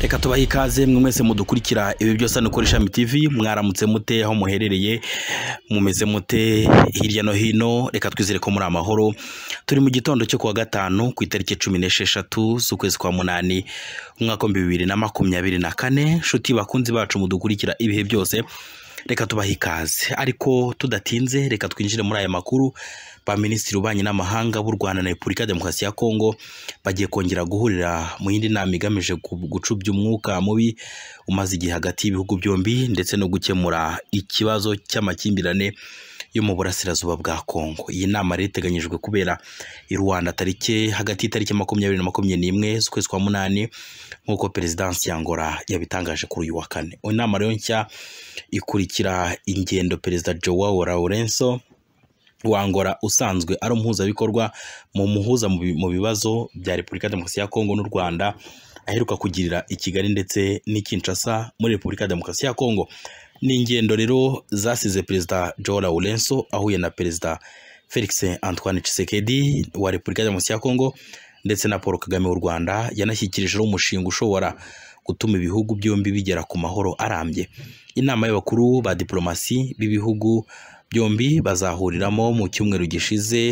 reka tubahe ikaze mwe mwese mudukurikira ibi byose hano kuri ishami TV mwaramutse mute aho muherereye mumeze mute hirya no hino reka twizere ko muri amahoro turi mu gitondo cyo kuwa gatanu ku itariki cumi n'esheshatu z'ukwezi kwa munani umwaka w'ibihumbi bibiri na makumyabiri na kane nshuti bakunzi bacu mudukurikira ibihe byose reka tubahe ikaze ariko tudatinze reka twinjire muri aya makuru ba minisitiri ubanye n'amahanga b'u rwanda na repubulika ya demokarasi ya kongo bagiye kongera guhurira mu yindi nama igamije gu- gucubya umwuka mubi umaze igihe hagati y'ibihugu byombi ndetse no gukemura ikibazo cy'amakimbirane yo mu burasirazuba bwa kongo iyi nama rero iteganyijwe kubera i rwanda tariki hagati y'itariki makumyabiri na makumyabiri n'imwe z'ukwezi kwa munani nk'uko perezidansi ya ngora yabitangaje kuri uyu wa kane inama rero nshya ikurikira ingendo perezida joao laurenso wa Angola usanzwe ari umuhuzabikorwa mu muhuza mu bi- mu bibazo bya repubulika ya demokarasi ya kongo n'u rwanda aheruka kugirira i kigali ndetse n'i kinshasa muri repubulika ya demokarasi ya kongo ni ingendo rero zasize perezida joao laurenso ahuye na perezida felix antoine tshisekedi wa repubulika ya demokarasi ya kongo ndetse na paul kagame w'u rwanda yanashyikirijeho umushinga ushobora gutuma ibihugu byombi bigera ku mahoro arambye inama y'abakuru ba diporomasi b'ibihugu byombi bazahuriramo mu cyumweru gishize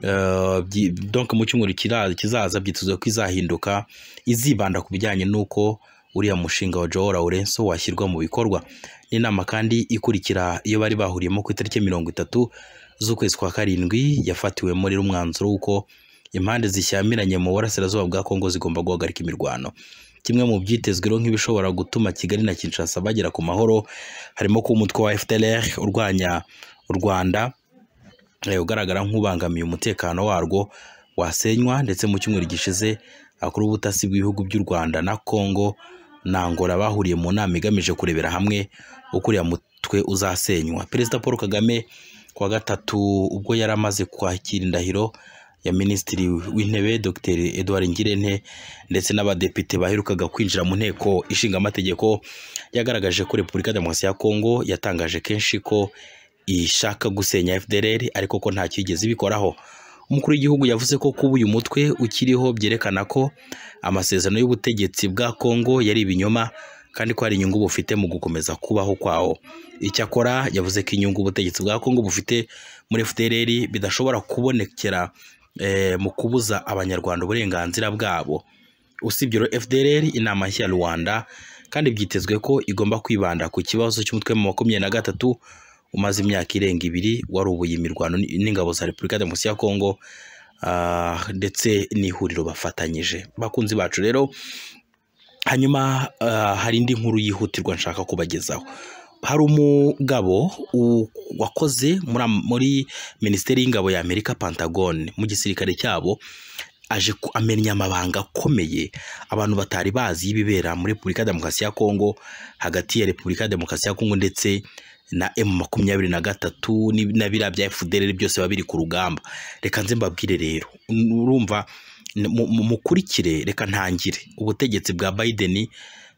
eh, byi- donc mu cyumweru kira- kizaza byitezwe ko izahinduka izibanda ku bijyanye n'uko uriya mushinga wa Joao Laurenso washyirwa mu bikorwa ni inama kandi ikurikira iyo bari bahuriyemo ku itariki mirongo itatu z'ukwezi kwa karindwi yafatiwemo rero umwanzuro w'uko impande zishyamiranye mu burasirazuba bwa Kongo zigomba guhagarika imirwano kimwe mu byitezwe rero nk'ibishobora gutuma Kigali na Kinshasa bagera ku mahoro harimo kuba umutwe wa FDLR urwanya u Rwanda eh, ugaragara nk'ubangamiye umutekano warwo wasenywa ndetse mu cyumweru gishize abakuru b'ubutasi bw'ibihugu by'u Rwanda na Kongo na Angola bahuriye mu nama igamije kurebera hamwe uko uriya mutwe uzasenywa Perezida Paul Kagame ku wa gatatu ubwo yari amaze kwakira indahiro ya Minisitiri w'Intebe Dr Edouard Ngirente ndetse n'abadepite baherukaga kwinjira mu nteko ishinga amategeko yagaragaje ko Repubulika ya Demokarasi ya Kongo yatangaje kenshi ko ishaka gusenya FDLR ariko ko nta cyigeze ibikoraho umukuru w'igihugu yavuze ko kuba uyu mutwe ukiriho byerekana ko amasezerano y'ubutegetsi bwa Kongo yari ibinyoma kandi ko hari inyungu bufite mu gukomeza kubaho kwawo icyakora yavuze ko inyungu ubutegetsi bwa Kongo bufite muri FDLR bidashobora kubonekera eh, mu kubuza abanyarwanda uburenganzira bwabo usibye rero FDLR inama nshya ya Rwanda kandi byitezwe ko igomba kwibanda ku kibazo cy'umutwe mu makumyabiri na gatatu umaze imyaka irenga ibiri warubuye imirwano n- n'ingabo za Repubulika ya Demokarasi ya Kongo ah, ndetse n'ihuriro bafatanyije bakunzi bacu rero hanyuma ah, hari indi nkuru yihutirwa nshaka kubagezaho hari umugabo u- wakoze muri am- muri minisiteri y'ingabo ya amerika pantagone mu gisirikare cyabo aje ku- amenya amabanga akomeye abantu batari bazi y'ibibera muri repubulika ya demokarasi ya kongo hagati ya repubulika ya demokarasi ya kongo ndetse na emu makumyabiri na gatatu ni- na biriya bya efudereri byose biba biri ku rugamba reka nze mbabwire rero urumva n- mu- mu- mukurikire reka ntangire ubutegetsi bwa Biden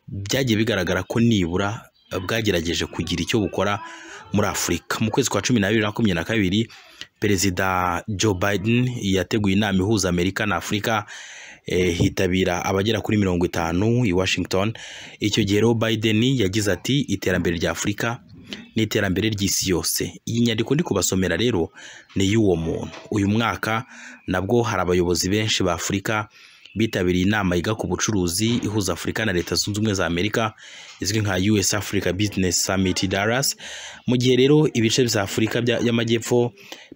byagiye bigaragara ko nibura bwagerageje kugira icyo bukora muri afurika mu kwezi kwa cumi n'abiri na makumyabiri na kabiri perezida joe biden yateguye inama ihuza amerika na afurika eh, hitabira abagera kuri mirongo itanu i washington icyo gihe rero biden yagize ati iterambere rya afurika ni iterambere ry'isi yose iyi nyandiko ndi kubasomera rero ni iy'uwo muntu uyu mwaka nabwo hari abayobozi benshi ba afurika bitabiriye inama yiga ku bucuruzi ihuza afurika na leta zunze ubumwe za amerika izwi nka us africa business summit dallas mu gihe rero ibice bya afurika bya- y'amajyepfo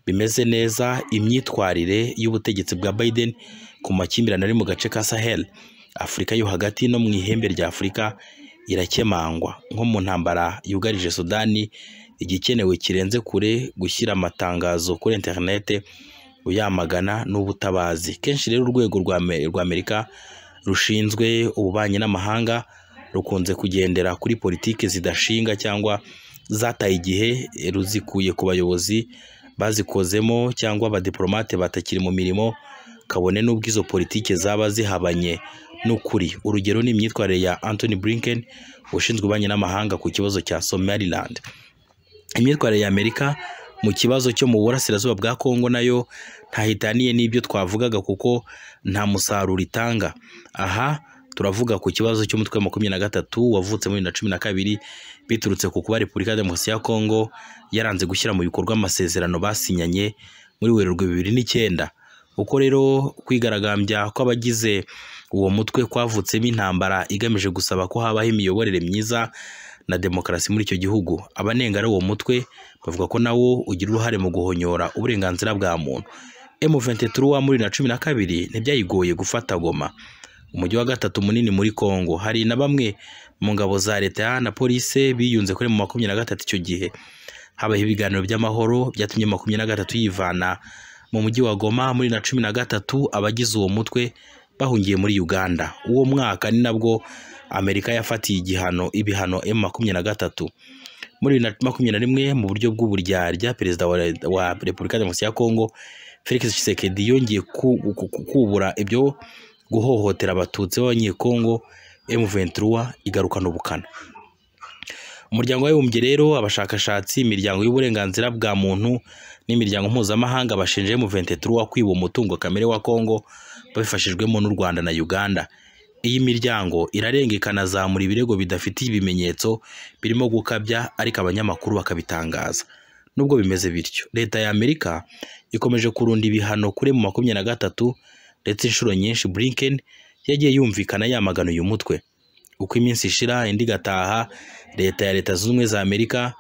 bimeze neza imyitwarire y'ubutegetsi bwa biden ku makimbirane ari mu gace ka sahel afurika yo hagati no mu ihembe rya afurika irakemangwa nko mu ntambara yugarije sudani igikenewe kirenze kure gushyira amatangazo kuri interinete uyamagana n'ubutabazi kenshi rero urwego rwa Ame- rwa amerika rushinzwe ububanyi n'amahanga rukunze kugendera kuri politiki zidashinga cyangwa zataye igihe eh, ruzikuye ku bayobozi bazikozemo cyangwa abadiplomate batakiri mu mirimo kabone n'ubwo izo politiki zaba zihabanye n'ukuri urugero ni imyitwarire ya Anthony Blinken ushinzwe ububanyi n'amahanga ku kibazo cya Somaliland imyitwarire ya Amerika mu kibazo cyo mu burasirazuba bwa Kongo nayo ntahitaniye n'ibyo twavugaga kuko nta musaruro itanga aha turavuga ku kibazo cy'umutwe wa makumyabiri na gatatu wavutse muri bibiri na cumi na kabiri biturutse ku kuba repubulika ya demokarasi ya kongo yaranze gushyira mu bikorwa amasezerano basinyanye muri werurwe bibiri n'icyenda uko rero kwigaragambya kw'abagize uwo mutwe kwavutsemo intambara igamije gusaba ko habaho imiyoborere myiza na demokarasi muri icyo gihugu abanengara uwo mutwe bavuga ko nawo ugira uruhare mu guhonyora uburenganzira bwa muntu M23 wa muri na cumi na kabiri ntibyayigoye gufata Goma umujyi wa gatatu munini muri Kongo hari na bamwe mu ngabo za leta na police biyunze kuri mu makumyabiri na gatatu icyo gihe habaho ibiganiro by'amahoro byatumye makumyabiri na gatatu yivana mu mujyi wa Goma muri na cumi na gatatu abagize uwo mutwe bahungiye muri Uganda uwo mwaka ni nabwo Amerika yafatiye igihano ibihano M makumyabiri na gatatu muri bibiri na makumyabiri na rimwe mu buryo bw'uburyarya perezida wa, wa Repubulika ya Demokarasi ya Kongo Felix Tshisekedi yongeye kubura ibyo guhohotera abatutsi b'abanyekongo M23 igarukana ubukana umuryango w'abibumbye rero abashakashatsi imiryango y'uburenganzira bwa muntu n'imiryango mpuzamahanga bashinja M23 kwiba umutungo kamere wa Kongo babifashijwemo n'u Rwanda na Uganda iyi miryango irarenga ikanazamura ibirego bidafitiye ibimenyetso birimo gukabya ariko abanyamakuru bakabitangaza nubwo bimeze bityo leta ya Amerika ikomeje kurunda ibihano kuri mu makumyabiri na gatatu ndetse inshuro nyinshi Blinken yagiye yumvikana yamagana uyu mutwe uko iminsi ishira indi gataha leta ya leta zunze ubumwe za Amerika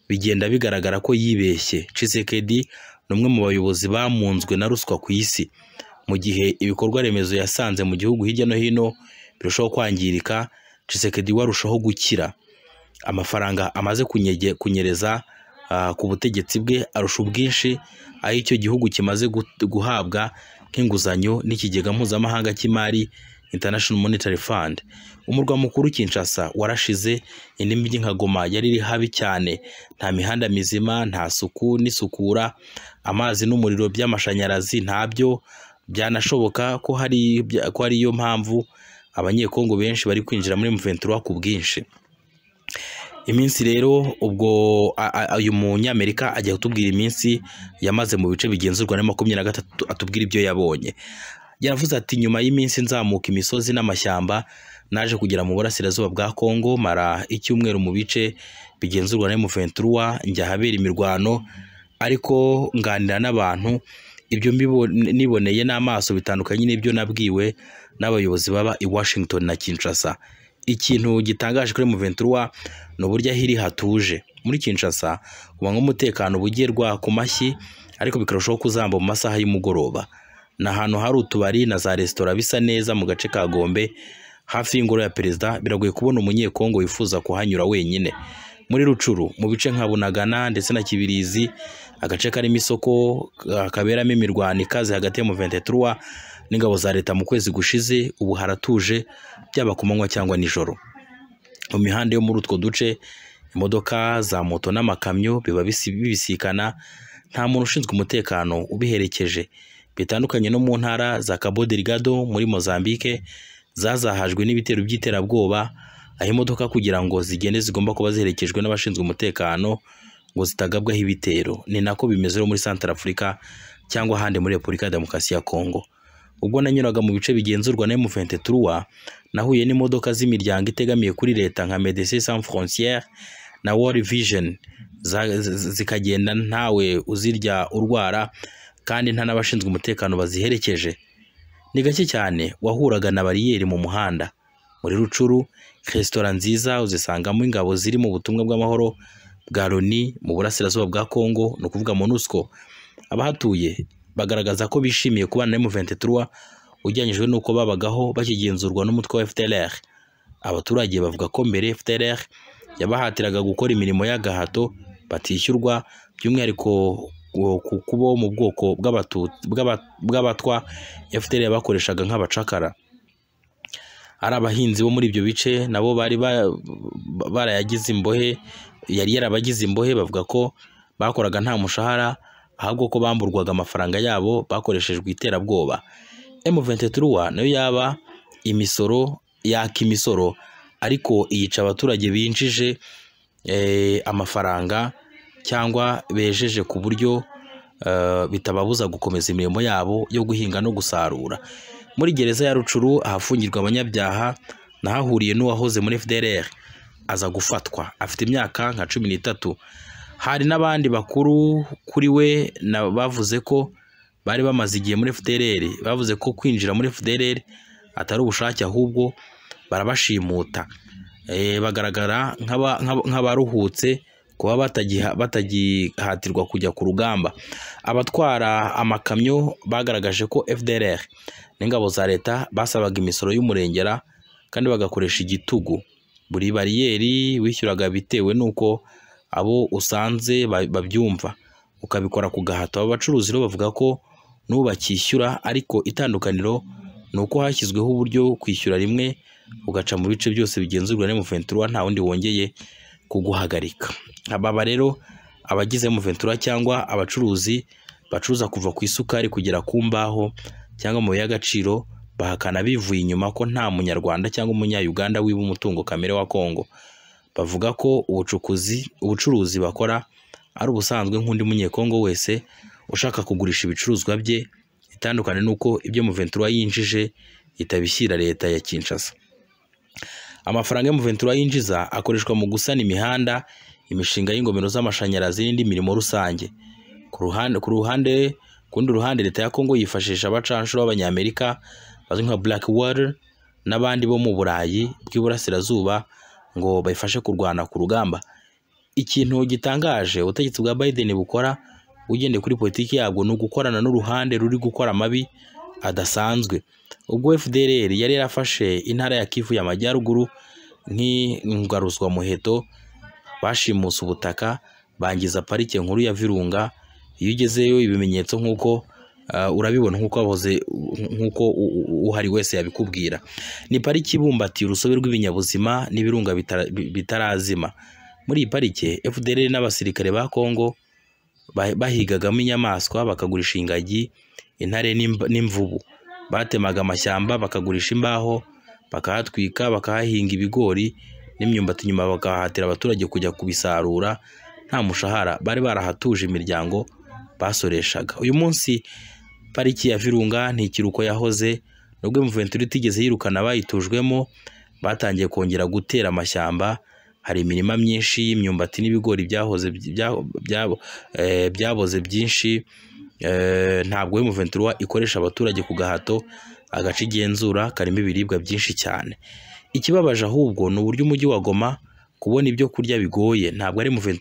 bigenda bigaragara ko yibeshye Tshisekedi ni umwe mu bayobozi bamunzwe na ruswa ku isi mu gihe ibikorwa remezo yasanze mu gihugu hirya no hino birushaho kwangirika Tshisekedi warushaho gukira amafaranga amaze kunyege kunyereza ku butegetsi bwe arusha ubwinshi aho icyo gihugu kimaze guhabwa nk'inguzanyo n'ikigega mpuzamahanga cy'imari International Monetary Fund umurwa mukuru Kinshasa warashize indi mijyi nka Goma yari iri habi cyane nta mihanda mizima nta suku n'isukura amazi n'umuriro by'amashanyarazi ntabyo byanashoboka ko hari ko ari yo mpamvu abanyekongo benshi bari kwinjira muri M23 ku bwinshi iminsi rero ubwo uyu munyamerika ajya kutubwira iminsi yamaze mu bice bigenzurwa na makumyabiri na gatatu atubwira ibyo yabonye yaravuze ati nyuma y'iminsi nzamuka imisozi n'amashyamba naje kugera mu burasirazuba bwa Kongo mara icyumweru mu bice bigenzurwa na M23 njya habera imirwano ariko nganira n'abantu ibyo niboneye n'amaso bitandukanye n'ibyo nabwiwe n'abayobozi baba i Washington na Kinshasa ikintu gitangaje kuri M23 ni uburyo ahiri hatuje muri Kinshasa uba nk'umutekano bugerwa ku mashyi ariko bikarushaho kuzamba mu masaha y'umugoroba ni ahantu hari utubari na za resitora bisa neza mu gace ka Gombe hafi y'ingoro ya perezida biragoye kubona umunyekongo wifuza kuhanyura wenyine muri Rucuru mu bice nka Bunagana ndetse na Kibirizi agace karimo isoko kaberamo imirwano ikaze hagati ya M23 n'ingabo za leta mu kwezi gushize ubu haratuje byaba ku manywa cyangwa nijoro mu mihanda yo muri utwo duce imodoka za moto n'amakamyo biba bibisikana nta muntu ushinzwe umutekano ubiherekeje bitandukanye no mu ntara za Cabo Delgado muri Mozambique zazahajwe n'ibitero by'iterabwoba aho imodoka kugira ngo zigende zigomba kuba ziherekejwe n'abashinzwe umutekano ngo zitagabwaho ibitero ni nako bimeze muri Central Africa cyangwa ahandi muri Repubulika ya Demokarasi ya Kongo ubwo nanyuraga mu bice bigenzurwa na M23 nahuye n'imodoka z'imiryango itegamiye kuri leta nka Médecins Sans Frontières na World Vision zikagenda ntawe uzirya urwara kandi nta n'abashinzwe umutekano baziherekeje ni gake cyane wahuraga na bariyeri mu muhanda muri Rucuru resitora nziza uzisangamo ingabo ziri mu butumwa bw'amahoro bwa Loni mu burasirazuba bwa Kongo ni ukuvuga MONUSCO abahatuye bagaragaza ko bishimiye kubana na M23 ugereranyijwe n'uko babagaho bakigenzurwa n'umutwe wa FDLR abaturage bavuga ko mbere FDLR yabahatiraga gukora imirimo y'agahato batishyurwa by'umwihariko ku kuba mu bwoko bw'abatwa FDLR yabakoreshaga nk'abacakara ari abahinzi bo muri ibyo bice nabo bari barayagize imbohe yari yarabagize imbohe bavuga ko bakoraga nta mushahara ahubwo ko bamburwaga amafaranga yabo bakoreshejwe iterabwoba M23 nayo yaba imisoro yaka imisoro ariko iyica abaturage binjije amafaranga cyangwa bejeje ku buryo bitababuza gukomeza imirimo yabo yo guhinga no gusarura muri gereza ya rucuru ahafungirwa abanyabyaha nahahuriye n'uwahoze muri fdrr aza gufatwa afite imyaka nka cumi n'itatu hari n'abandi bakuru kuri we na bavuze ko bari bamaze igihe muri fdrr bavuze ko kwinjira muri fdrr atari ubushake ahubwo barabashimuta Eh, bagaragara nk'aba- nk'aba- nk'abaruhutse kuba batagiha- batagihatirwa kujya ku rugamba abatwara amakamyo bagaragaje ko fdrr n'ingabo za leta basabaga imisoro y'umurengera kandi bagakoresha igitugu buri bariyeri wishyuraga bitewe n'uko abo usanze ba- babyumva ukabikora ku gahato aba bacuruzi rero bavuga ko n'ubu bakishyura ariko itandukaniro ni uko hashyizweho uburyo bwo kwishyura rimwe ugaca mu bice byose bigenzurwa na M23 nta wundi wongeye kuguhagarika ababa rero abagize M23 cyangwa abacuruzi bacuruza kuva ku isukari kugera ku mbaho cyangwa mu y'agaciro bahakana bivuye inyuma ko nta munyarwanda cyangwa umunyayuganda wiba umutungo kamere wa Kongo bavuga ko ubucukuzi ubucuruzi bakora ari ubusanzwe nk'undi munyekongo wese ushaka kugurisha ibicuruzwa bye itandukanye nuko ibyo M23 yinjije itabishyira leta ya Kinshasa amafaranga yo mu ventura yinjiza akoreshwa mu gusana imihanda imishinga y'ingomero z'amashanyarazi n'indi mirimo rusange ku ruhande ku ruhande ku rundi ruhande leta ya Kongo yifashisha abacanshuro b'abanyamerika bazwi nka Black Water n'abandi bo mu Burayi bw'iburasirazuba ngo bayifashe kurwana ku rugamba ikintu gitangaje ubutegetsi bwa Biden bukora ugendeye kuri politiki yabwo ni ugukorana n'uruhande ruri gukora amabi adasanzwe ubwo FDLR yari yarafashe intara ya Kivu y'amajyaruguru nk'ingaruzwa muheto bashimuse ubutaka bangiza parike nkuru ya Virunga iyo ugezeyo ibimenyetso nk'uko ah, urabibona nk'uko wahoze nk'uko u- u- uhari wese yabikubwira ni pariki ibumbatiye urusobe rw'ibinyabuzima n'ibirunga bitara- bi- bitarazima muri iyi parike FDLR n'abasirikare ba Kongo ba- bahigagamo inyamaswa bakagurisha ingagi intare n'imb- n'imvubu batemaga amashyamba bakagurisha imbaho bakahatwika bakahahinga ibigori n'imyumbati nyuma bakahatira abaturage kujya kubisarura nta mushahara bari barahatuje imiryango basoreshaga uyu munsi pariki ya Virunga ni ikiruko yahoze nubwo Mventura itigeze yirukana abayitujwemo batangiye kongera gutera amashyamba hari imirima myinshi y'imyumbati n'ibigori byahoze bya- bya- eh, byaboze byinshi Eh, ntabwo M23 ikoresha abaturage ku gahato agace igenzura karimo ibiribwa byinshi cyane ikibabaje ahubwo ni uburyo umujyi wa Goma kubona ibyo kurya bigoye ntabwo ari M23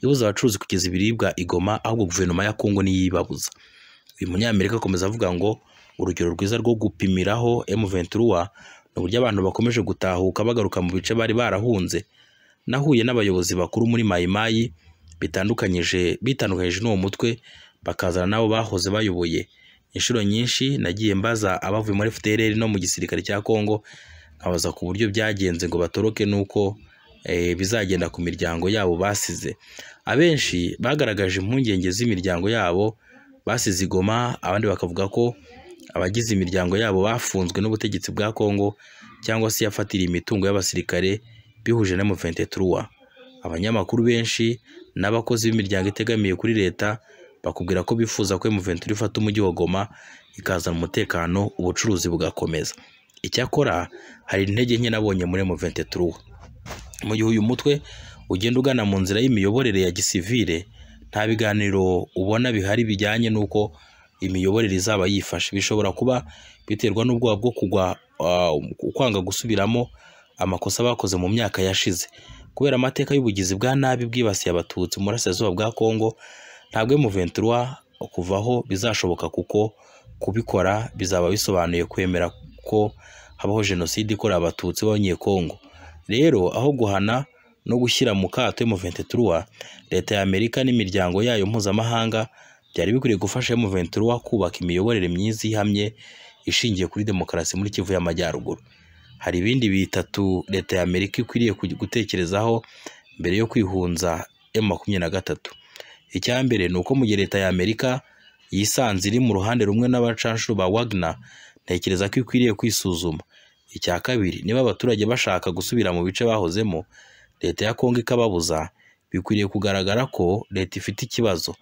ibuza abacuruzi kugeza ibiribwa i Goma ahubwo guverinoma ya Kongo niyo ibabuza uyu munyamerika akomeza avuga ngo urugero rwiza rwo gupimiraho M23 ni uburyo abantu bakomeje gutahuka bagaruka mu bice bari barahunze nahuye n'abayobozi bakuru muri mayimayi bitandukanyije bitandukanyije n'uwo mutwe bakazana n'abo bahoze bayoboye inshuro nyinshi nagiye mbaza abavuye muri FDLR no mu gisirikare cya Kongo nkabaza ku buryo byagenze ngo batoroke n'uko eh, bizagenda ku miryango yabo basize abenshi bagaragaje impungenge z'imiryango yabo basize igoma abandi bakavuga ko abagize imiryango yabo bafunzwe n'ubutegetsi bwa Kongo cyangwa se yafatiriye imitungo y'abasirikare bihuje na M23 abanyamakuru benshi n'abakozi b'imiryango itegamiye kuri leta bakubwira ko bifuza ko M23 ifata umujyi wa Goma ikazana umutekano ubucuruzi bugakomeza icyakora hari intege nke nabonye muri M23 mu gihe uyu mutwe ugenda ugana mu nzira y'imiyoborere ya gisivile nta biganiro ubona bihari bijyanye n'uko imiyoborere izaba yifashe bishobora kuba biterwa n'ubwoba bwo kugwa ah, kwanga gusubiramo amakosa bakoze mu myaka yashize kubera amateka y'ubugizi bwa nabi bwibasiye abatutsi mu burasirazuba bwa Kongo ntabwo M23 kuvaho bizashoboka kuko kubikora bizaba bisobanuye kwemera ko habaho jenoside ikorera abatutsi b'abanyekongo rero aho guhana no gushyira mu kato M23 leta ya Amerika n'imiryango yayo mpuzamahanga byari bikwiriye gufasha M23 kubaka imiyoborere myiza ihamye ishingiye kuri demokarasi muri Kivu y'Amajyaruguru hari ibindi bitatu leta ya Amerika ikwiriye kugi- gutekerezaho mbere yo kwihunza M23 icya mbere ni uko mu gihe leta ya Amerika yisanze iri mu ruhande rumwe n'abacanshuro ba Wagner ntekereza ko ikwiriye kwisuzuma icya kabiri niba abaturage bashaka gusubira mu bice bahozemo leta ya Kongo ikababuza bikwiriye kugaragara ko leta ifite ikibazo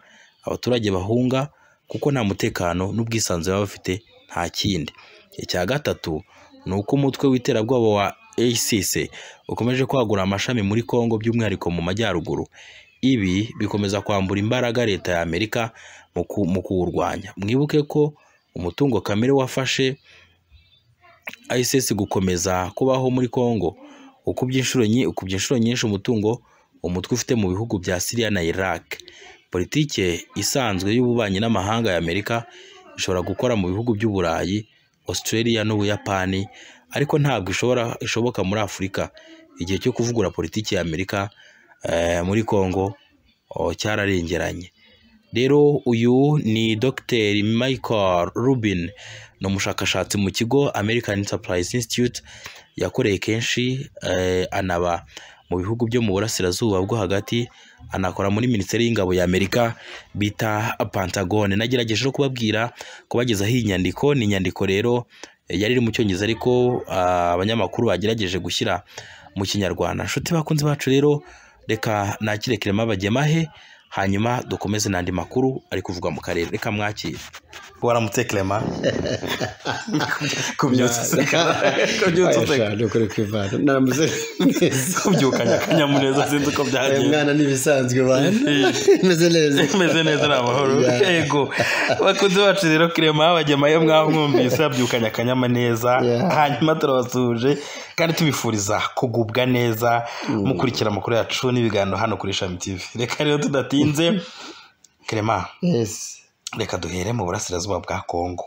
abaturage bahunga kuko nta mutekano n'ubwisanzure baba bafite nta kindi icya gatatu ni uko umutwe w'iterabwoba wa ACC ukomeje kwagura amashami muri Kongo by'umwihariko mu majyaruguru ibi bikomeza kwambura imbaraga leta ya Amerika mu ku- mu kuwurwanya mwibuke ko umutungo kamere wafashe ISIS gukomeza kubaho muri Kongo ukubye inshuro nyi- ukubye inshuro nyinshi umutungo umutwe ufite mu bihugu bya Syria na Iraq politike isanzwe y'ububanyi n'amahanga ya Amerika ishobora gukora mu bihugu by'Uburayi Australia n'Ubuyapani ariko ntabwo ishobora ishoboka muri Afurika igihe cyo kuvugura politiki ya Amerika eh, muri Kongo oh, cyararengeranye rero uyu ni Dr Michael Rubin ni umushakashatsi mu kigo American Enterprise Institute yakoreye kenshi eh, anaba mu bihugu byo mu burasirazuba bwo hagati anakora muri minisiteri y'ingabo ya Amerika bita Pentagon nagerageje no kubabwira kubagezaho iyi nyandiko ni inyandiko rero eh, yari iri mu cyongereza ariko ah, abanyamakuru bagerageje gushyira mu kinyarwanda nshuti bakunzi bacu rero reka nakire kirema bagemahe hanyuma dukomeze n'andi makuru ari kuvugwa mu karere reka mwakire waramutse kirema kubyutsa useka kubyutsa useka ashaka ukuri kwivana naramuze neza kubyukanya akanyamuneza sinzi uko uyu byagenze mwana n'ibisanzwe bana meze neza meze neza ni amahoro yego bakunzi bacu rero kirema bajyama iyo mwamwumvise abyukanye akanyamuneza Yeah. hanyuma turabasuhuje kandi tubifuriza kugubwa neza mukurikira amakuru yacu n'ibiganiro hano kuri shami tv reka rero tudatinze kirema Yes. reka duhere mu burasirazuba bwa kongo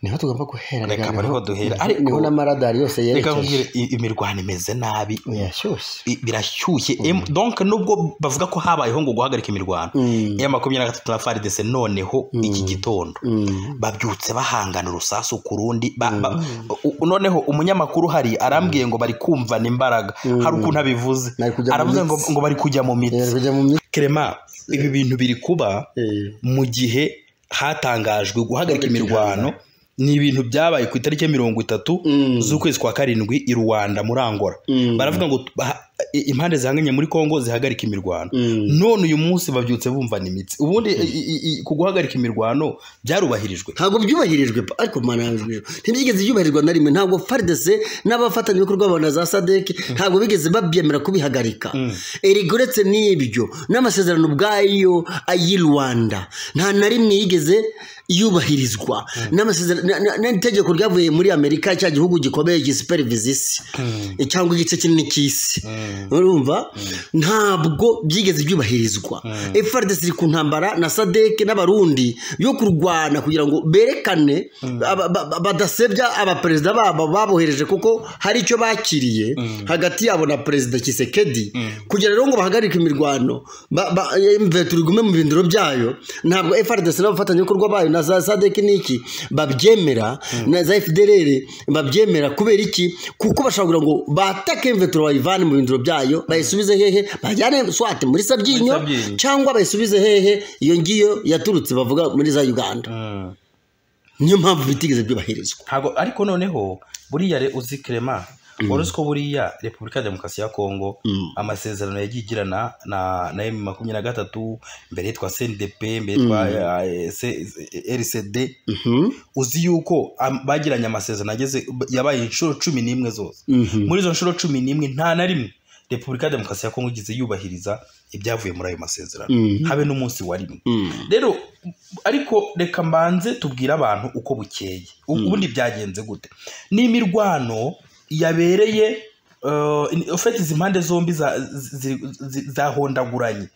niho tugomba guhera Reka reka bariho duhera. Ariko- niho n'amaradari yose reka yerekeje nkubwire i- imirwano imeze nabi yashyushye bi- birashyushye Em, donc nubwo bavuga ko habayeho ngo guhagarika imirwano Mm. ya makumyabiri na gatatu na faridese noneho iki gitondo Mm. babyutse bahangana urusasu ku rundi ba- ba- u- u- noneho umunyamakuru hari arambwiye ngo bari kumvana imbaraga hari ukuntu abivuze Bari kujya mu aravuze ngo, mitsi. ngo bari kujya mu Eh, mitsi kujya mu myitwarire kerema ibi bintu biri kuba mu gihe hatangajwe guhagarika imirwano ni ibintu byabaye ku itariki ya mirongo itatu Mm. z'ukwezi kwa karindwi i ruwanda muri angola Mm. baravuga ngo ha- i- impande zihanganye muri kongo zihagarika imirwano Mm. none uyu munsi babyutse bumvana imitsi ubundi i- i- i- ku guhagarika imirwano byarubahirijwe ntabwo byubahirijwe pa- ariko mananjwe ntibyigeze byubahirizwa na rimwe ntabwo FARDC n'abafatanyabikorwa ba na za SADC ntabwo bigeze babyemera kubihagarika erega uretse n'ibyo n'amasezerano ubwayo ay'i Rwanda nta na rimwe yigeze yubahirizwa n'amasezerano na- na- n'itegeko ryavuye muri Amerika cya gihugu gikomeye gisiperiviza isi cyangwa igice kinini cy'isi urumva ntabwo byigeze byubahirizwa FARDC iri ku ntambara na SADC n'abarundi yo kurwana kugira ngo berekane aba- ba- ba- badasebya abaperezida babo babohereje kuko hari icyo bakiriye hagati yabo na perezida Kisekedi kugira rero ngo bahagarike imirwano ba- ba- MV turigume mu bindiro byayo ntabwo FARDC n'abafatanyabikorwa bayo na za SADC n'iki babyemera na za FDLR babyemera kubera iki kuko bashobora kugira ngo batake MV turayivane mu bindiro byayo bayisubize hehe bajyane swate muri Sabyinyo Muri Sabyinyo. cyangwa bayisubize hehe iyo ngiyo yaturutse bavuga muri za Uganda niyo mpamvu bitigeze byubahirizwa ntabwo ariko noneho buriya re- uzi kirema wari uzi ko buriya repubulika ya demokarasi ya kongo amasezerano yagiye igirana na na emu makumyabiri na gatatu mbere yitwa sendepe mbere yitwa eh, se- rcd uzi yuko am- bagiranye amasezerano ageze yabaye inshuro cumi n'imwe zose muri izo nshuro cumi n'imwe nta na rimwe repubulika ya demokarasi ya kongo igeze yubahiriza ibyavuye muri ayo masezerano habe n'umunsi wa rimwe rero ariko reka mbanze tubwire abantu uko bukeye ubundi byagenze gute ni imirwano yabereye eh, in- ufite izi mpande zombi za- zi- zi- zahondaguranye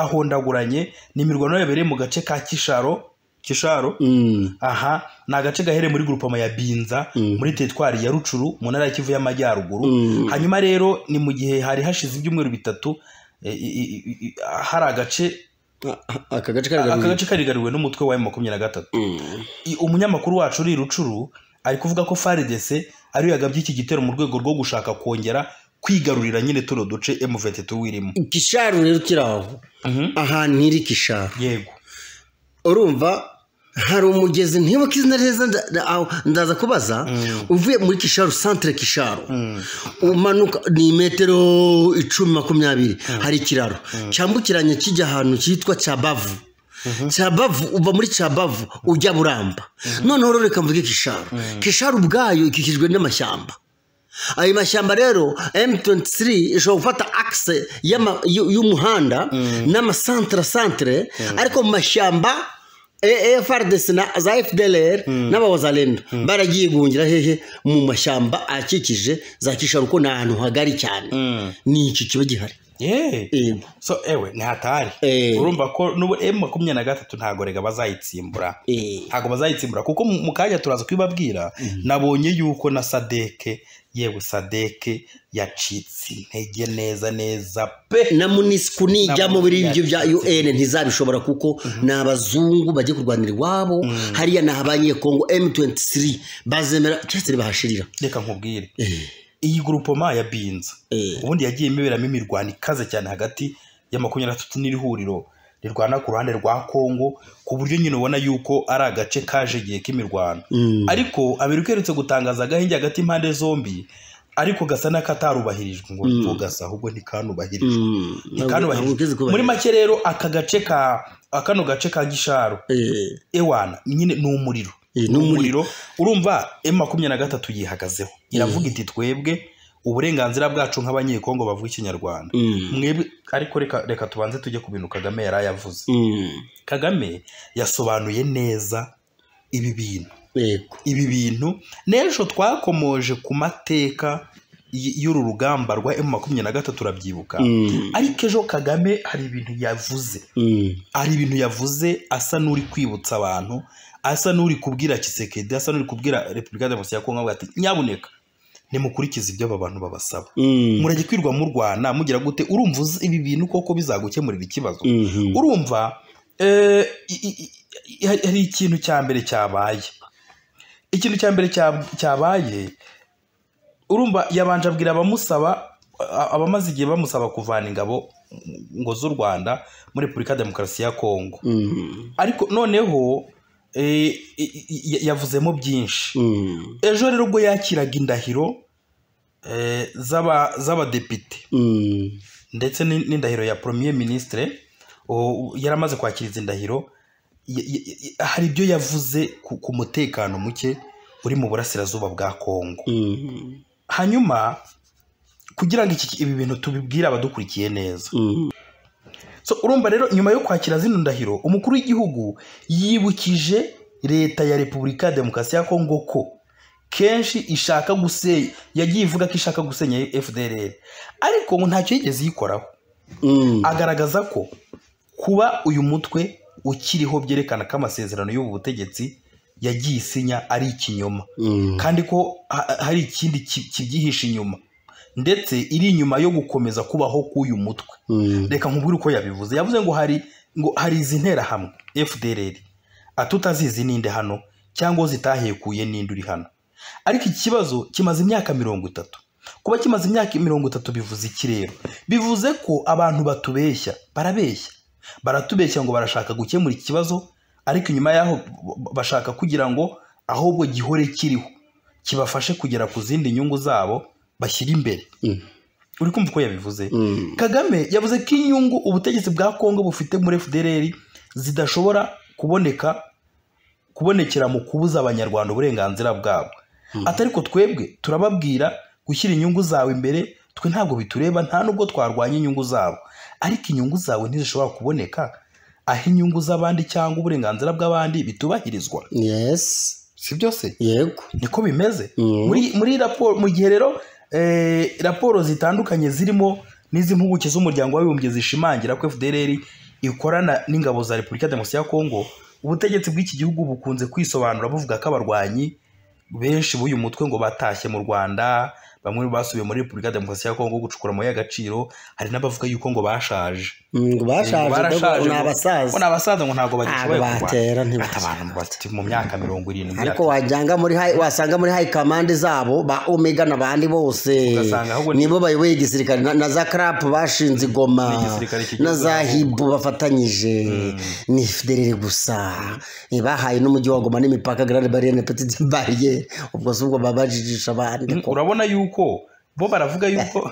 zahondaguranye ni imirwano yabereye mu gace ka kisharo kisharo aha ni agace gahereye muri grupama ya binza muri teritwari ya rucuru mu ntara ya kivu y'amajyaruguru hanyuma rero ni mu gihe hari hashize ibyumweru bitatu eh, i- i- i- i- hari agace aka gace aka karagaruriye gace karigariwe n'umutwe wa makumyabiri na gatatu I- umunyamakuru wacu uri i rucuru ari kuvuga ko faridese ariyo yagabye iki gitero mu rwego rwo gushaka kongera kwigarurira nyine tuno duce M23 wirimo kisharu rero kiri aho ahantu iri kisharu yego urumva hari umugezi ntibuka izina neza nda- nda- aho- ndaza kubaza uvuye muri kisharu santire kisharu umanuka ni metero icumi makumyabiri hari ikiraro cyambukiranya kijya ahantu cyitwa cyabavu cyabavu uva muri cyabavu ujya buramba noneho rero reka mvuge kisharu kisharu ubwayo ikikijwe n'amashyamba ayo mashyamba rero M23 ishobora gufata akise y'umuhanda n'amasantere santere ariko mu mashyamba AFRDC na za FDLR n'abawazalendo baragiye guhungira hehe mu mashyamba akikije za Kisharu kuko ni ahantu hagari cyane ni iki kiba gihari yeee Yego. so ewe ntihatari Eh. urumva ko n'ubu emu makumyabiri na gatatu ntabwo rega bazayitsimbura Eh. ntabwo bazayitsimbura kuko mu mu kanya turaza kubibabwira nabonye yuko na sadeke yewe sadeke yacitse intege neza neza pe na munisiku nijyamo muri ibyo bya un ntizabishobora kuko ni abazungu bajya kurwanira iwabo hariya ni abanyekongo M23 bazemera cyose bahashirira reka nkubwire Eh. iyi gurupoma ya binza Eh. ubundi yagiye imiberamo imirwano ikaze cyane hagati ya makumyabiri na gatatu n'iri huriro rirwana ku ruhande rwa kongo ku buryo nyine ubona yuko ari agace kajegeye k'imirwano Mm. ariko amerika iherutse gutangaza agahenge hagati y'impande zombi ariko gasa n'akatarubahirijwe ngo mm. gasa ahubwo ntikanubahirijwe Mm. Ntabwo ntikanubahirije. ugeze kubahiriza. muri make rero aka gace ka akano gace ka gisharu Eh. ewana nyine ni umuriro Eh, ni ni umuriro urumva emu makumyabiri na gatatu yihagazeho iravuga iti twebwe uburenganzira bwacu nk'abanyekongo bavuga ikinyarwanda Mm. mwebwe ariko reka, reka tubanze tujye ku bintu kagame yari yavuze Mm. kagame yasobanuye neza ibi bintu Yego. ibi bintu n'ejo twakomoje ku mateka y- y'uru rugamba rwa emu makumyabiri na gatatu urabyibuka Mm. ariko ejo kagame hari ibintu yavuze Mm. hari ibintu yavuze asa n'uri kwibutsa abantu asa n'uri kubwira kisekedi asa n'uri kubwira repubulika demokarasi ya kongo avuga ati nyabuneka nimukurikize ibyo aba bantu babasaba Mm. murajya kwirwa murwana mugira gute urumva uzi ibi bintu koko bizagukemurira ikibazo Mhm. urumva eh, i- i- i- hari hari ikintu cya mbere cyabaye ikintu cya mbere cya- cyabaye urumva yabanje abwira abamusaba a- abamaze igihe bamusaba kuvana ingabo ngo z'u rwanda muri repubulika ya demokarasi ya kongo Mm. ariko noneho eh, i- i- yavuzemo byinshi Mm. ejo rero ubwo yakiraga indahiro eh, z'aba- z'abadepite Mm. ndetse n'in- n'indahiro ya premier ministre o- yari amaze kwakira izi ndahiro y- y- y- hari ibyo yavuze ku, ku mutekano muke uri mu burasirazuba bwa kongo Mm. hanyuma kugira ngo iki- ibi bintu tubibwire abadukurikiye neza Mm. so urumva rero nyuma yo kwakira zino ndahiro umukuru w'igihugu yibukije leta ya repubulika ya demokarasi ya kongo ko kenshi ishaka gusenya yagiye ivuga ko ishaka gusenya fdr ariko ngo ntacyo yigeze yikoraho Mm. agaragaza ko kuba uyu mutwe ukiriho byerekana ko amasezerano y'ubu butegetsi yagiye isinya ari ikinyoma Mm. kandi ko ha- hari ikindi ki- kibyihishe inyuma ndetse iri inyuma yo gukomeza kubaho k'uyu mutwe Mm. reka nkubwire uko yabivuze yavuze ngo hari ngo hari izi nterahamwe fdr atutazizi ninde hano cyangwa zitahekuye ninde uri hano ariko iki kibazo kimaze imyaka mirongo itatu kuba kimaze imyaka mirongo itatu bivuze iki rero bivuze ko abantu batubeshya barabeshya baratubeshya ngo barashaka gukemura iki kibazo ariko inyuma yaho b- bashaka kugira ngo ahubwo gihore kiriho kibafashe kugera ku zindi nyungu zabo bashyira imbere Mm. uri kumva uko yabivuze Mm. kagame yavuze ko inyungu ubutegetsi bwa kongo bufite muri fdr zidashobora kuboneka kubonekera mu kubuza abanyarwanda uburenganzira bwabo atari ko twebwe turababwira gushyira inyungu zawe imbere twe ntabwo bitureba nta nubwo twarwanya inyungu zabo ariko inyungu zawe ntizishobora kuboneka aho inyungu z'abandi cyangwa uburenganzira bw'abandi bitubahirizwa Yes. si byose Yego. niko bimeze Mhm. muri muri raporo mu gihe rero eh, raporo zitandukanye zirimo n'iz'impuguke z'umuryango w'abibumbye zishimangira ko fdr ikorana n'ingabo za repubulika ya demokarasi ya kongo ubutegetsi bw'iki gihugu bukunze kwisobanura buvuga ko abarwanyi benshi b'uyu mutwe ngo batashye mu rwanda bamwe basubiye muri repubulika ya demokarasi ya kongo gucukura amabuye y'agaciro hari n'abavuga yuko ngo bashaje Mm, ngo bashaje barashaje ngo ni ngo- ngo abasaza ni abasaza ngo ntabwo bagishoboye Ntabwo batera, kurwana ntibakira. ati abantu bafite mu myaka mirongo irindwi ariko wajyanga muri high- wasanga muri high command zabo ba omega n'abandi bose Ugasanga ahubwo ni- nibo bayoboye igisirikare na, na za crap bashinze Ni igoma igisirikare kigezweho. na za hibu bafatanyije ni federere gusa Eh, bahaye n'umujyi wa goma n'imipaka grande barriere na petite barriere ubwo si ubwo babajijisha abandi urabona yuko bo baravuga yuko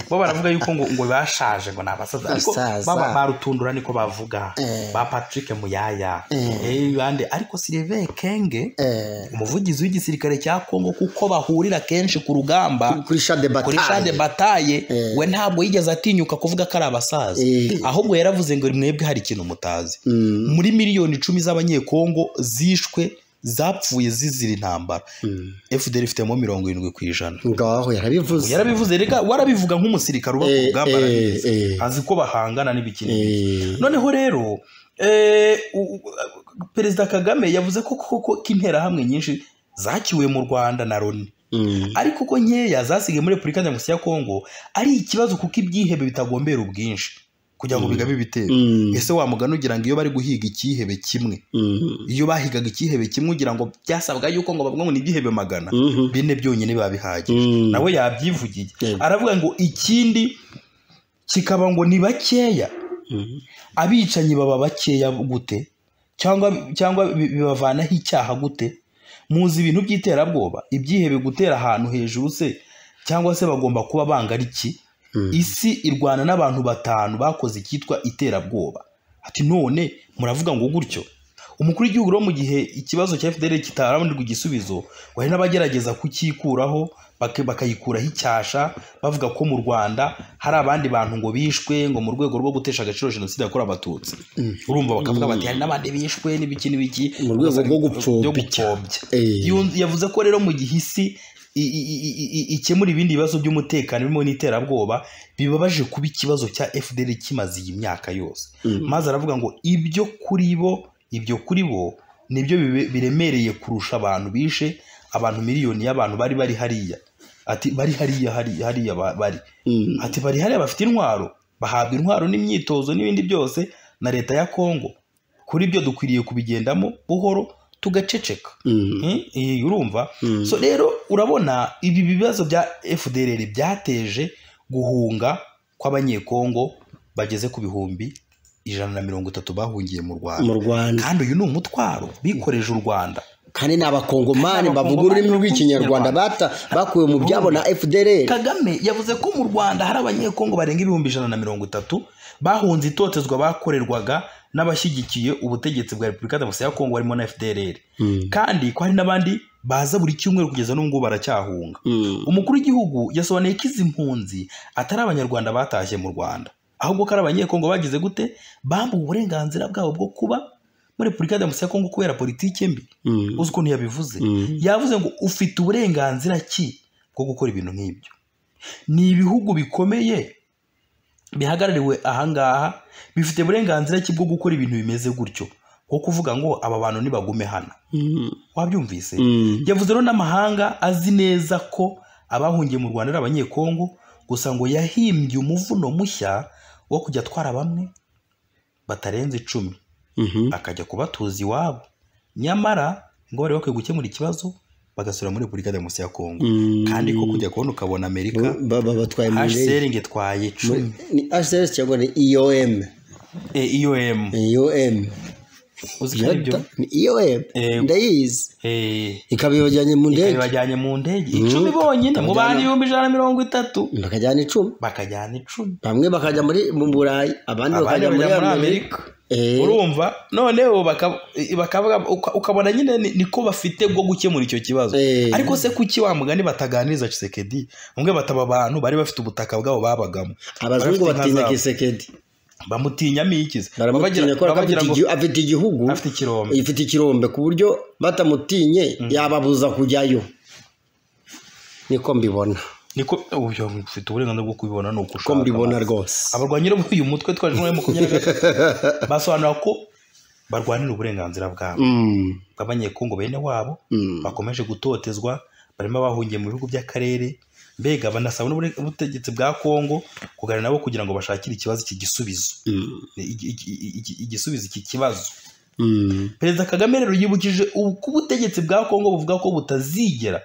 bo baravuga yuko ngo ngo bashaje ngo ni abasaza ariko Basaza. baba barutundura niko bavuga Eh. ba patrick muyaya Eh. eh, bande ariko sylvain kenge Eh, umuvugizi w'igisirikare cya kongo kuko bahurira kenshi ku rugamba kuri shade kuri shade bataye bataye Eh. we ntabwo yigeze atinyuka kuvuga ko ari abasaza Eh. ahubwo yaravuze ngo mwebwe hari ikintu mutazi Mm, muri miliyoni icumi z'abanyekongo zishwe zapfuye zizira intambara mm. fdr ifitemo mirongo irindwi ku ijana ngaho yarabivuze yarabivuze reka warabivuga nk'umusirikare uba ku Eh, rugamba eh, arabizi eh. azi ko bahangana n'ibikini Eh, noneho rero eh, u- u- perezida kagame yavuze ko koko ko interahamwe nyinshi zakiwe mu rwanda na loni mm. ariko ko nkeya zasigaye muri repubulika demokarasi ya kongo ari ikibazo kuko ibyihebe bitagombera ubwinshi kugira ngo bigabe ibitero Mm, ese wa mugani ugira ngo iyo bari guhiga ikihebe kimwe mm. iyo bahigaga ikihebe kimwe ugira ngo byasabwa yuko ngo bavuga ngo ni igihebe magana Mhm. bine byonyine babihagije Mm. nawe yabyivugiye Yego. aravuga ngo ikindi kikaba ngo ni bakeya Mm. abicanyi baba bakeya gute cyangwa cyangwa bi- bibavanaho icyaha gute muzi ibintu by'iterabwoba ibyihebe gutera ahantu hejuru se cyangwa se bagomba kuba banga ari iki Mm. isi irwana n'abantu batanu bakoze icyitwa iterabwoba ati none muravuga ngo gutyo umukuru w'igihugu rero mu gihe ikibazo cya fdr kitarabonirwa igisubizo wari n'abagerageza kukikuraho bak- bakayikuraho icyasha bavuga ko mu rwanda hari abandi bantu ngo bishwe ngo mu rwego rwo gutesha agaciro jenoside yakorewe abatutsi urumva bakavuga bati hari n'abandi bishwe n'ibiki n'ibiki Mu rwego rwo gupfobya. byo gupfobya Eh. Yun- yavuze ko rero mu gihe isi i- i- i- i- ikemura ibindi bibazo by'umutekano birimo n'iterabwoba bibabaje kuba ikibazo cya fdr kimaze iyi myaka yose Mm. maze aravuga ngo ibyo kuri bo ibyo kuri bo nibyo bibe- biremereye kurusha abantu bishe abantu miliyoni y'abantu bari bari hariya ati bari hariya hariya, hariya ba- bari Mm. ati bari hariya bafite intwaro bahabwa intwaro n'imyitozo n'ibindi byose na leta ya kongo kuri byo dukwiriye kubigendamo buhoro tugaceceka Mm. Mm, eh, urumva Mm. so rero urabona ibi bibazo bya fdr byateje guhunga kw'abanyekongo bageze ku bihumbi ijana na mirongo itatu bahungiye mu rwanda mu rwanda kandi uyu ni umutwaro bikoreje u rwanda kandi ni Abakongomani abakongomani bavuga ururimi rw'ikinyarwanda bata- bakuwe mu byabo na fdr kagame yavuze ko mu rwanda hari abanyekongo barenga ibihumbi ijana na mirongo itatu bahunze itotezwa bakorerwaga n'abashyigikiye ubutegetsi bwa repubulika demokarasi ya kongo barimo na fdr Mm. kandi ko hari n'abandi baza buri cyumweru kugeza n'ubungubu baracyahunga Mm. umukuru w'igihugu yasobanuye ko izi mpunzi atari abanyarwanda batashye mu rwanda ahubwo ko ari abanyekongo bagize gute bambuwe uburenganzira bwabo bwo kuba muri repubulika ya demokarasi ya kongo kubera politiki mbi Mm. uzi ukuntu yabivuze Mm. yavuze ngo ufite uburenganzira ki bwo gukora ibintu nk'ibyo ni ibihugu bikomeye bihagarariwe ahangaha bifite uburenganzira ki bwo gukora ibintu bimeze gutyo nko kuvuga ngo aba bantu nibagume hano Mm. wabyumvise Mm. yavuze rero n'amahanga azi neza ko abahungiye mu rwanda ari abanyekongo gusa ngo yahimbye umuvuno mushya wo kujya atwara bamwe batarenze icumi Mhm. akajya kubatuza iwabo nyamara ngo bari bakwiye gukemura ikibazo bagasubira muri repubulika ya demokarasi ya kongo Mm. kandi ko kujya kubona ukabona amerika Ba- ba- ba- batwaye mu ndege. hcr ngo itwaye icumi ni hcr cyangwa ni eom Eh, iom eom uzi ko aribyo ni eom Eh. ndayizi Eh, ikaba ibajyanye mu ndege bajyanye mu ndege icumi bonyine mu bandi ibihumbi ijana na mirongo itatu bakajyana icumi bakajyana icumi bamwe bakajya muri mu burayi abandi abandi bakajya muri bajya muri amerika amerika Eh. urumva noneho baka- bakavuga uka- ukabona nyine ni- niko bafite bwo gukemura icyo kibazo Eh. ariko se kuki wa mugani bataganiriza cisekedi umwe bataba abantu bari bafite ubutaka bwabo babagamo abazungu Bafite inka batinya zabo. kisekedi bamutinyamo ikizi baramutinya kubera ko afite igi- afite igihugu afite ikirombe ifite ikirombe ku buryo batamutinye yababuza kujyayo niko mbibona niko uyu ufite uburenganzira bwo kubibona ni uko ko ushaka mbibona rwose abarwanyi bo uyu mutwe twaje muri makumyabiri na gatatu basobanura ko barwanira uburenganzira bwabo Mm, bw'abanyekongo bene wabo mm, bakomeje gutotezwa barimo abahungiye mu bihugu by'akarere mbega banasaba n'ubure- ubutegetsi bwa kongo kuganira nabo kugira ngo bashakire ikibazo iki gisubizo mm, Iki- iki- iki- igisubizo iki kibazo mm, perezida kagame rero yibukije ubu- ko ubutegetsi bwa kongo buvuga ko butazigera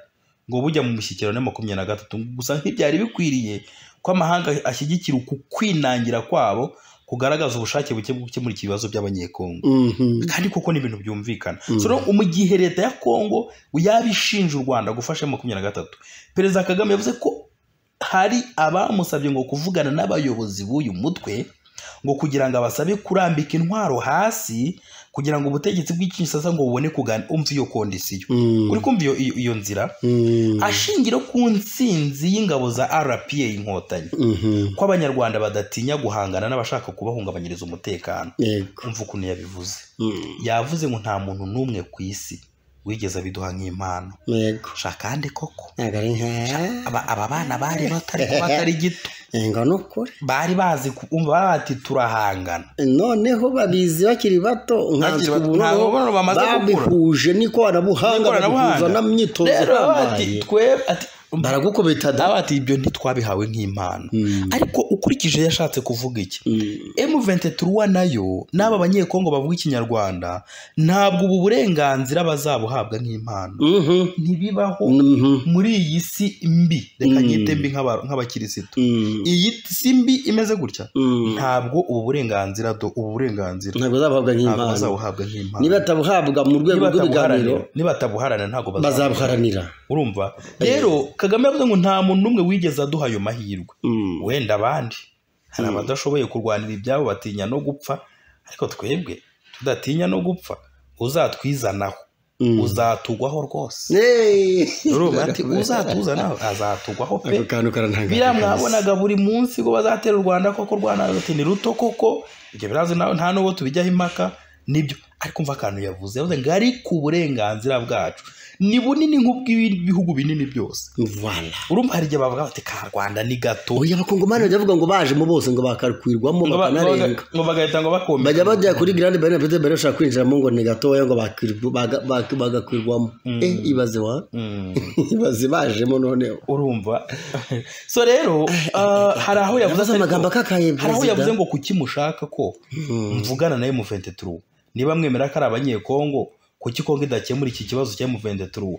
ngo bujya mu mushyikirano ya makumyabiri na gatatu gusa ntibyari bikwiriye ko amahanga ashyigikira uku kwinangira kwabo kugaragaza ubushake buke bwo gukemura iki bibazo by'abanyekongo mhm, kandi koko ni ibintu byumvikana Mm. so rero mu gihe leta ya kongo yaba ishinja u rwanda gufasha makumyabiri na gatatu perezida kagame yavuze ko hari abamusabye ngo kuvugana n'abayobozi b'uyu mutwe ngo kugira ngo abasabe kurambika intwaro hasi kugira ngo ubutegetsi bw'ikinshasa ngo bubone kugana umva iyo kondisiyo Mm. uri kumva iyo iyo nzira Mm. ashingira ku nsinzi y'ingabo za rpa inkotanyi Mhm. ko abanyarwanda badatinya guhangana n'abashaka kubahungabanyiriza umutekano Yego. umva ukuntu yabivuze Mm. yavuze ngo nta muntu n'umwe ku isi wigeze abiduha nk'impano Yego. shakande koko Ntabwo ari nka aba, aba bana bari batari kuba atari gito ngo ni ukuri bari bazi ku- umva bari bati turahangana noneho babizi bakiri bato Bakiri bato, ntabwo ubu noneho ubona bamaze gukura. babihuje n'ikoranabuhanga N'ikoranabuhanga. babikuza n'imyitozo rero baba bati ihambaye twe ati baragukubita da baba bati ibyo ntitwabihawe nk'impano Mm. ariko ukurikije yashatse kuvuga iki Mm. M23 nayo n'aba banyekongo bavuga ikinyarwanda ntabwo ubu burenganzira bazabuhabwa nk'impano Mhm. ntibibaho Mhm. muri iyi si mbi reka Mm. nyite mbi nk'aba- nk'abakirisitu Mm. iyi si mbi imeze gutya Mm. ntabwo ubu burenganzira do ubu burenganzira ntabwo zabahabwa ntabwo nk'impano bazabuhabwa nk'impano nibatabuhabwa mu rwego Nibatabuharanira- rw'ibiganiro nibatabuharanira ntabwo bazabuharanira bazabuharanira urumva rero kagame yavuze ngo nta muntu n'umwe wigeze aduha ayo mahirwe Mm. wenda abandi hari abadashoboye kurwanira ibyabo batinya no gupfa ariko twebwe tudatinya no gupfa uzatwizanaho Mm. uzatugwaho rwose Hey. urumva ati uzatuzanaho azatugwaho pe ako kantu karantangaje biriya kabisa. mwabonaga buri munsi ko bazatera u rwanda koko u rwanda ruti ni ruto koko ibyo birazi nawe nta n'uwo tubijyaho impaka nibyo ariko umva akantu yavuze yavuze ngo ari ku burenganzira bwacu ni bunini nk'ubw'ibihugu binini byose Voilà. urumva hari igihe bavuga bati ka rwanda ni gato oya abakongomani bajya bavuga ngo bajemo bose ngo bakarukwirwamo Ngo ba- ngo baga- bakanarenga ngo bagahita ngo bakomeye bajya bajya kuri grande barine pete barine bashaka kwinjiramo ngo ni gatoya ngo bakwirwa- baga- bak- bagakwirwamo eh ibaze wa Mm, ibaze bajemo noneho urumva so rero ah, hari aho yavuze yavuze atari- amagambo akakaye hari aho perezida. yavuze ngo kuki mushaka ko Mm. mvugana na M23 niba mwemera ko ari abanyekongo kuki Kongo idakemura iki kibazo cya M23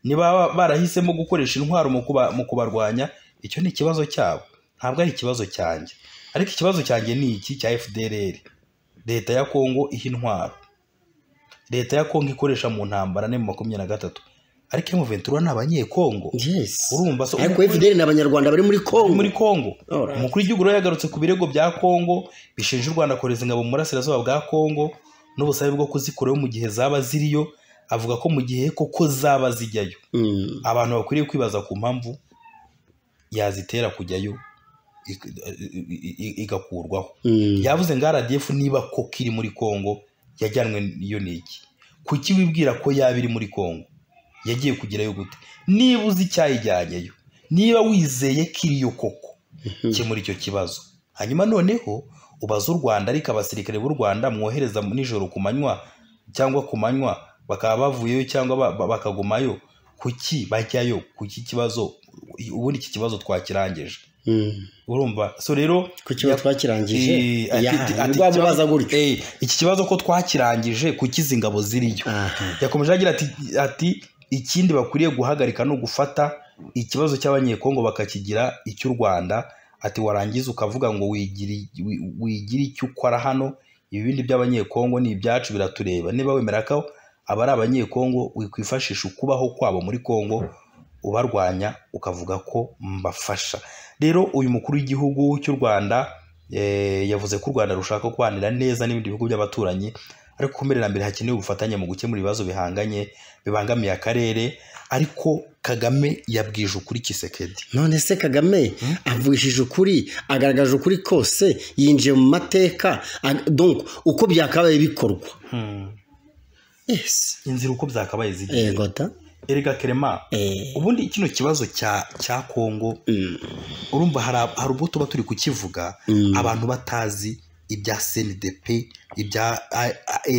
niba ba- barahisemo gukoresha intwaro mu kuba- mu kubarwanya icyo ni ikibazo cyabo ntabwo ari ikibazo cyanjye ariko ikibazo cyanjye ni iki cya FDLR leta ya Kongo iha intwaro leta ya Kongo ikoresha mu ntambara ne makumyabiri na gatatu ariko M23 ni abanyekongo yes urumva so ariko FDL ni abanyarwanda bari muri Congo muri Kongo Alright. umukuru w'igihugu rero yagarutse ku birego bya Kongo bishinja u Rwanda kohereza ingabo mu burasirazuba bwa Kongo n'ubusabe bwo kuzikurayo mu gihe zaba ziriyo avuga ko mu gihe koko zaba zijyayo Mm. abantu bakwiriye kwibaza ku mpamvu yazitera kujyayo ik- i- i- igakurwaho Mm. yavuze ngo RDF niba koko iri muri Kongo yajyanwe iyo ni iki kuki wibwira ko yaba iri muri Kongo yagiye kugerayo gute niba uzi icyayijyanyeyo niba wizeye ko iriyo koko kemura icyo kibazo hanyuma noneho ubaza u Rwanda ariko abasirikare b'u Rwanda mwohereza mu nijoro ku manywa cyangwa ku manywa bakaba bavuyeyo cyangwa ba- ba- bakagumayo kuki bajyayo kuki kibazo ubundi iki kibazo twakirangije Mm. urumva so rero ku kibazo ya- twakirangije Eh, ati- Ya, ati- ati- ntiwamubaza gutyo Eh, iki kibazo ko twakirangije kuki izi ngabo ziriyo Aha. yakomeje agira ati, ati ikindi bakwiriye guhagarika no gufata ikibazo cy'abanyekongo bakakigira icy'u rwanda ati warangiza ukavuga ngo wigiri- wi- wigire icyo ukora hano ibibindi by'abanyekongo ni ibyacu biratureba niba wemera ko aba ari abanyekongo wikwifashisha ukubaho kwabo muri kongo ubarwanya ukavuga ko mbafasha rero uyu mukuru w'igihugu cy'u rwanda eh, yavuze ko u rwanda rushaka kubanira neza n'ibindi bihugu by'abaturanyi ariko ku mbere na mbere hakenewe ubufatanye mu gukemura ibibazo bihanganye bibangamiye akarere ariko kagame yabwije ukuri kisekedi none se kagame avugishije ukuri agaragaje ukuri kose yinjiye mu mateka ag- donc uko byakabaye bikorwa yes inzira uko byakabaye zigiye yego da erega kerema Eh, ubundi kino kibazo cya cya kongo mm, urumva hari ab- hari ubwo tuba turi kukivuga Mm. abantu batazi ibya cndp ibya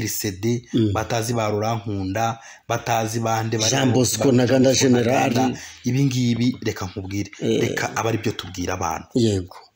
rcd Mm. batazi ba rurankunda batazi bande bari- Jean ba- Bosco na Ganda General. Ganda. ibi ngibi reka nkubwire Eh. reka aba ari byo tubwira abantu yego